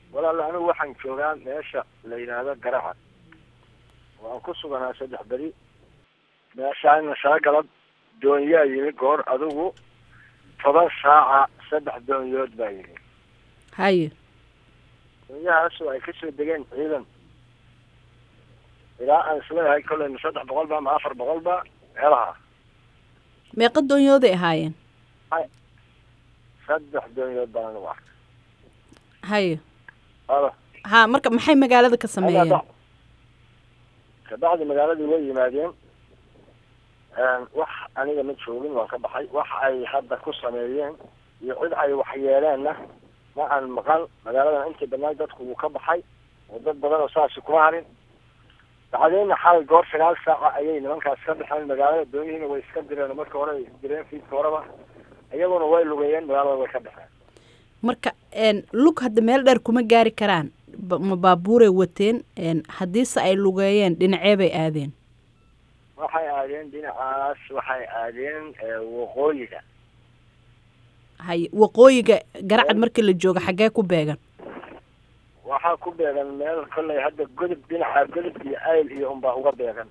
walaal anigu waxaan joogaa meesha la yidhaahdo garacad waan ku suganaa saddex beri meeshaana shala galab doonyaa yimi goor adigu toban saaca saddex doonyood baa yimi haye doonyahaasoo ay kasoo degeen ciidan ilaa aan isleeyahay kolley ma saddex boqol ba ma afar boqol ba meelaha meeqa doonyooday ahaayeen saddex doonyood baan anigu arkay haye alo ha marka maxay magaalada ka sameeyeen kabacdi magaaladii way yimaadeen wax aniga ma joogin waan ka baxay wax ay hadda ku sameeyeen iyo cid ay waxyeeleenna ma aan maqal magaaladan intii badnaay dadku wuu ka baxay oo dad badan oo saasi kuma harin bacdeenna xalay goor sagaal saaca ayay nimankaas ka baxeen magaalada doonihiina way iska direen marka hore direen fiidka horeba iyaguna way lugeeyeen magaalada way ka baxeen marka lug hadda meel dheer kuma gaari karaan ma baabuuray wateen haddiise ay lugeeyeen dhinacee bay aadeen waxay aadeen dhinacaas waxay aadeen waqooyiga haye waqooyiga garacad markii la joogo xaggee ku beegan waxaa ku beegan meel kolley hadda godub dhinaca godub iyo ayl iyo unbaa uga beegan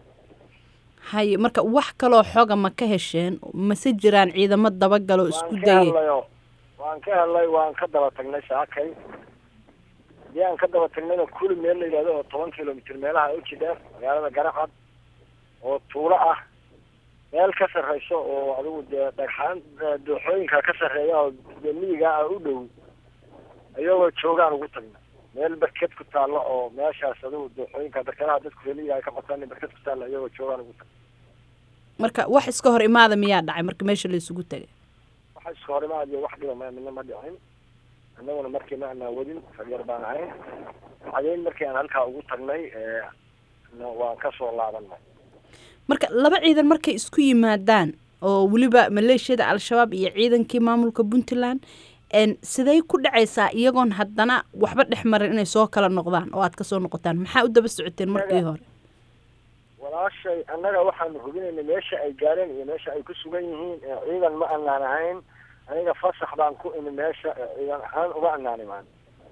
haye marka wax kaloo xoga ma ka hesheen mase jiraan ciidamo dabagaloo isku waan ka dayay helnayo waan ka helnay waan ka daba tagnay saakay hadii aan ka daba tagnayna kuli meel la yidhahdo oo toban kilomitr meelaha uji dheer magaalada garacad oo tuulo ah meel ka sarreyso oo adigu dee dhagxaan dooxooyinka ka sarreeya oo dee miyiga ah u dhow iyagoo joogaan ugu tagna meel berked ku taalla oo meeshaas adigu dooxooyinka berkadaha dadku reliya ay ka qotaan berked ku taalla iyagoo joogaan ugu tagna marka wax iska hor imaada miyaa dhacay marka meesha la isugu tegay waxa iska hor imaad iyo wax dhiba ma midna ma dhicin annaguna markii ma anaa wadin faryar baan ahayn cadeyn markii aan halkaa ugu tagnay waan kasoo laabanay marka laba ciidan markay isku yimaadaan oo weliba maleeshiyada al-shabaab iyo ciidankii maamulka puntland siday ku dhacaysaa iyagoon haddana waxba dhex marin inay soo kala noqdaan oo aad kasoo noqotaan maxaa u daba socoteen markii hore walaashay annaga waxaanu hubinaynay meesha ay gaareen iyo meesha ay ku sugan yihiin ciidan ma anaan ahayn aniga fasax baan ku imi meesha ciidan ahaan uga anaanimaan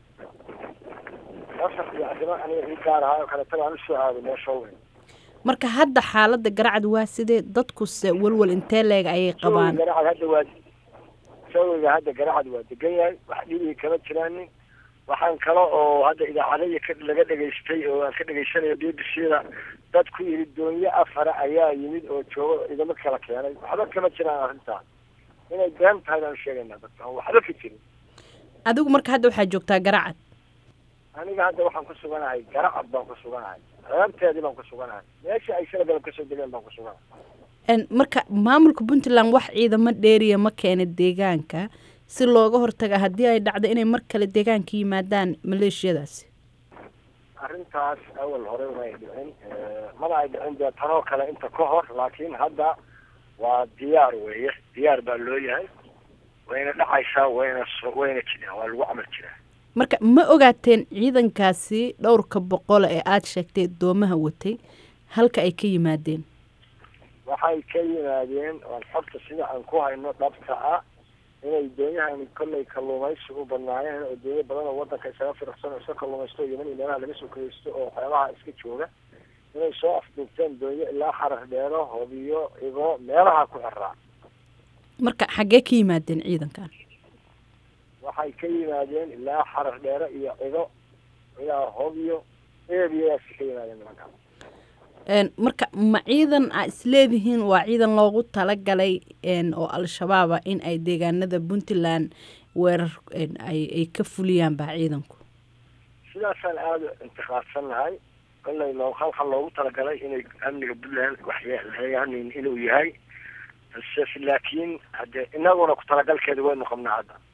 fasax iyo arrimo aniga ii gaar ahaa oo kaleeta baan usoo aaday meesha weyn marka hadda xaaladda garacad waa sidee dadkuse walwal intee leeg ayay qabaan garacad hadda waa sawiga hadda garacad waa degan yahay wax dhibigi kama jiraanin waxaan kale oo hadda idaacadaya ka laga dhegaystay oo aan ka dhegaysanayo b b c da dad ku yidhi doonyo afara ayaa yimid oo joogo ciidamo kala keenay waxba kama jiraan arrintaas inay been tahay baan sheegaynaa dadka aan waxba ka jirin adigu marka hadda waxaa joogtaa garacad aniga hadda waxaan ku suganahay garacad baan ku suganahay reebteedii baan ku suganahay meesha ay shala galab kasoo degeen baan ku suganahay marka maamulka puntland wax ciidamo dheeriya ma keena deegaanka si looga hortaga haddii ay dhacdo inay mar kale deegaanka yimaadaan maleeshiyadaasi arrintaas awal hore may dhicin mana ay dhicin dee tanoo kale inta ka hor laakiin hadda waa diyaar weeye diyaar baa loo yahay wayna dhacaysaa wayna wayna jiraan waa lagu camal jiraa marka ma ogaateen ciidankaasi dhowrka boqole ee aada sheegtay doomaha watay halka ay ka yimaadeen waxay ka yimaadeen oon xogta sida aan ku hayno dhabta ah inay doonyahan kollay kalluumaysi u badnaayeen oo doonyo badan oo wadanka isaga firaqsan oo iska kalluumaysto yeman iyo meelaha laga soo kageysto oo waxyaabaha iska jooga inay soo afduubteen doonyo ilaa xarar dheero hobiyo igo meelaha ku xiraa marka xaggee ka yimaadeen ciidankan waxay ka yimaadeen ilaa xarar dheere iyo cido ilaa hobiyo eebiyadaasi ka yimaadeen nimankaan marka ma ciidan aa isleedihiin waa ciidan loogu talagalay oo al-shabaaba in ay deegaanada puntland weerar ay ka fuliyaan baa ciidanku sidaasaan aada intiqaadsannahay kollay loo halka loogu talagalay inay amniga puntland waxyeeleeyaan inuu yahay balse laakiin hade inaguna ku talagalkeeda waynu qabnaa hadda